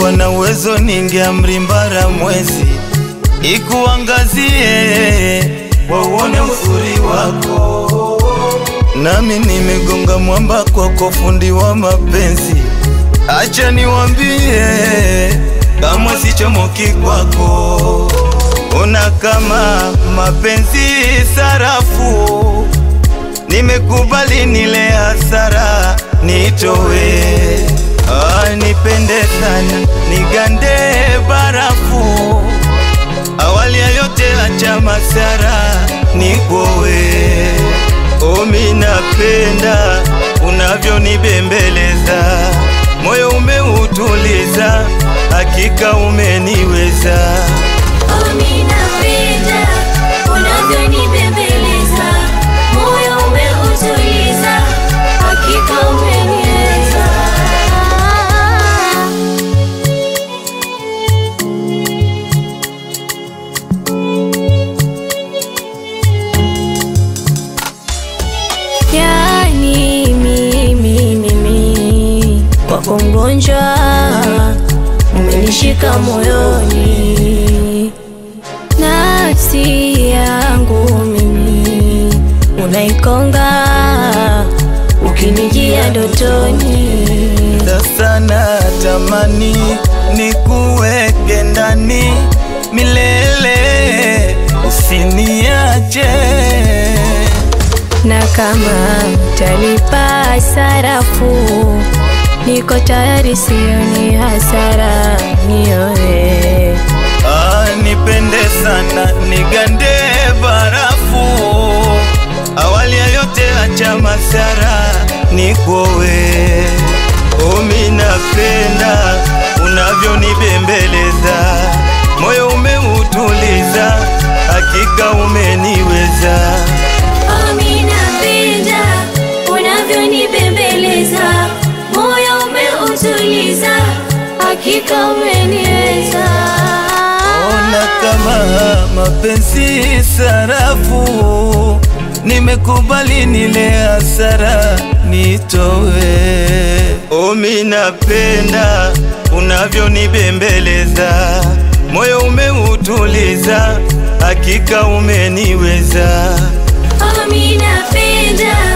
ningekuwa na uwezo ningeamri mbara mwezi ikuangazie wauone uzuri wako, nami nimegonga mwamba kwako, fundi wa mapenzi. Acha niwambie, kama sichomoki kwako, una kama mapenzi sarafu, nimekubali nile hasara nitowe Ah, nipende sana nigande barafu, awali ya yote acha masara nikowe. Omi napenda unavyonibembeleza, moyo umeutuliza, hakika umeniweza. Omi napenda unavyonibembeleza, moyo umeutuliza, hakika umeniweza. Yani mimi mimi kwako mgonjwa, umenishika moyoni, nafsi yangu mimi unaikonga, ukinijia ndotoni. Sasa natamani nikuweke ndani milele, usiniache. na kama mtalipa sarafu, niko tayari, sioni hasara, nioe Ah, nipende sana nigande barafu, awali ya yote acha masara nikowe. Omi napenda unavyonibembeleza, moyo umeutuliza, hakika umeniweza. Omi napenda unavyonibembeleza, moyo umeutuliza, hakika umeniweza. Ona kama mapenzi sarafu, nimekubali nile hasara nitowe. Omi napenda unavyonibembeleza, moyo umeutuliza, hakika umeniweza. Omi napenda